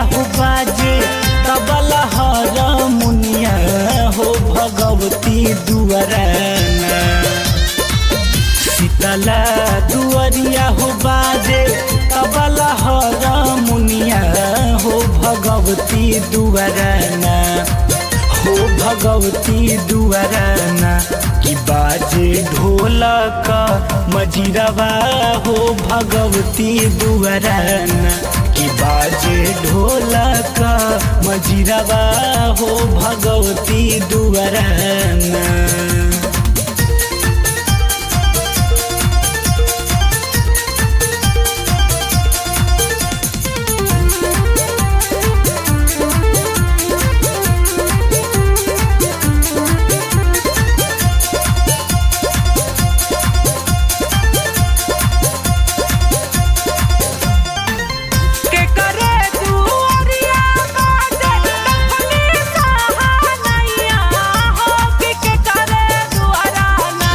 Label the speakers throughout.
Speaker 1: हो बाजे तबला हर मुनिया हो भगवती दुआराना शीतला दुआरिया हो बाजे तबला हर मुनिया हो भगवती दुआराना हो भगवती दुआराना कि बाजे ढोलक मजिरवा हो भगवती दुआराना कि बाजे ढोलक मजिरवा हो भगवती दुआराना
Speaker 2: के करे दुआरिया बाजे दफनी सहानैया हो कि के करे दुआराना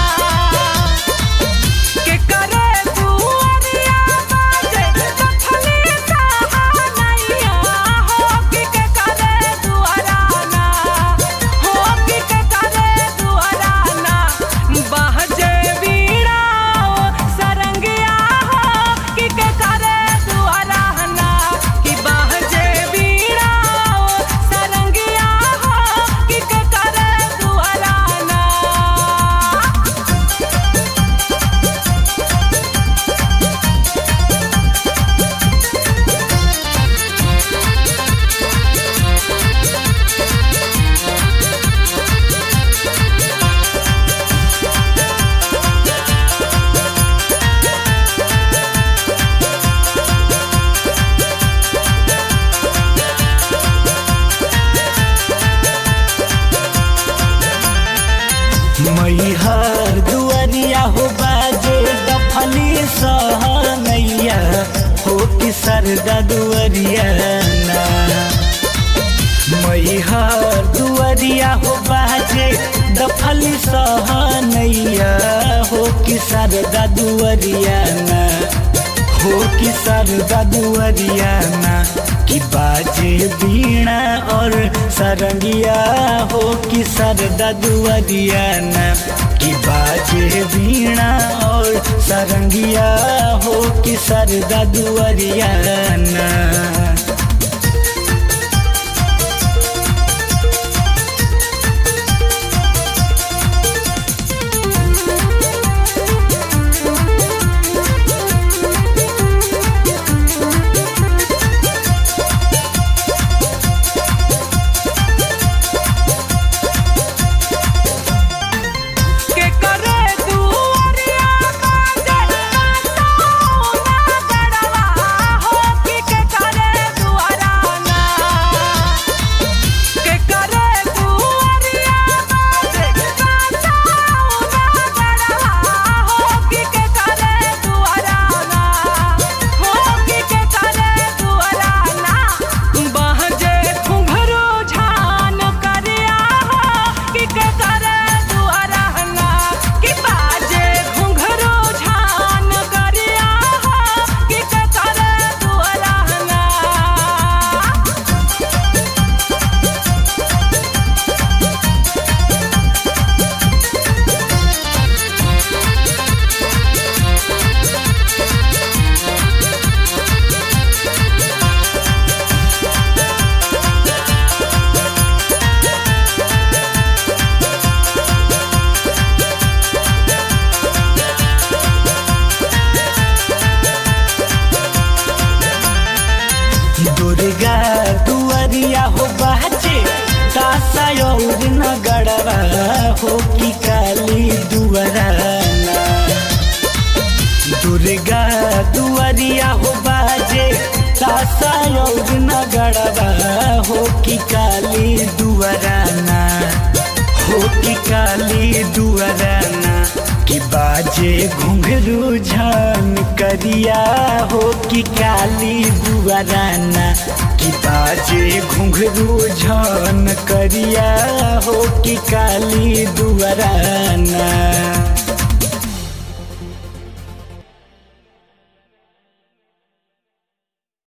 Speaker 2: के करे दुआरिया बाजे दफनी सहानैया हो कि के करे दुआराना हो कि के करे दुआराना बाजे बीड़ा सरंगिया हो कि के करे दुआराना कि बाजे बीड़ा सरंगिया हो कि के करे दुआराना
Speaker 1: मैहर दुआरिया हो बाजे दफली सहनैया हो कि सरदा दुआरिया ना मैहर दुआरिया हो बाजे दफली सहनैया हो कि सरदा दुआरिया ना हो कि सरदा दुआरिया ना कि बाजे बीणा और सरंगिया हो कि सरदा दुआरिया ना कि बाजे बीणा और सरंगिया हो कि सरदा दुआरिया ना
Speaker 2: के करे दुआरिया बाजे सोना गड़वा हो कि के करे दुआराना के करे दुआरिया बाजे सोना गड़वा हो कि के करे दुआराना हो कि के करे दुआराना बहजे घुंघरू झान करिया हो कि के करे दुआराना कि बाजे घुंघरू झान करिया हो कि के करे दुआराना
Speaker 1: दुर्गा दुआरिया हो बाजे तासा और नगड़वा हो कि काली दुआराना दुर्गा दुआरिया हो बाजे तासा और नगड़वा हो कि काली दुआराना हो कि काली दुआराना कि बाजे घुंघरू झान करिया हो कि काली दुआराना कि बाजे घुंघरू झान करिया हो कि काली दुआराना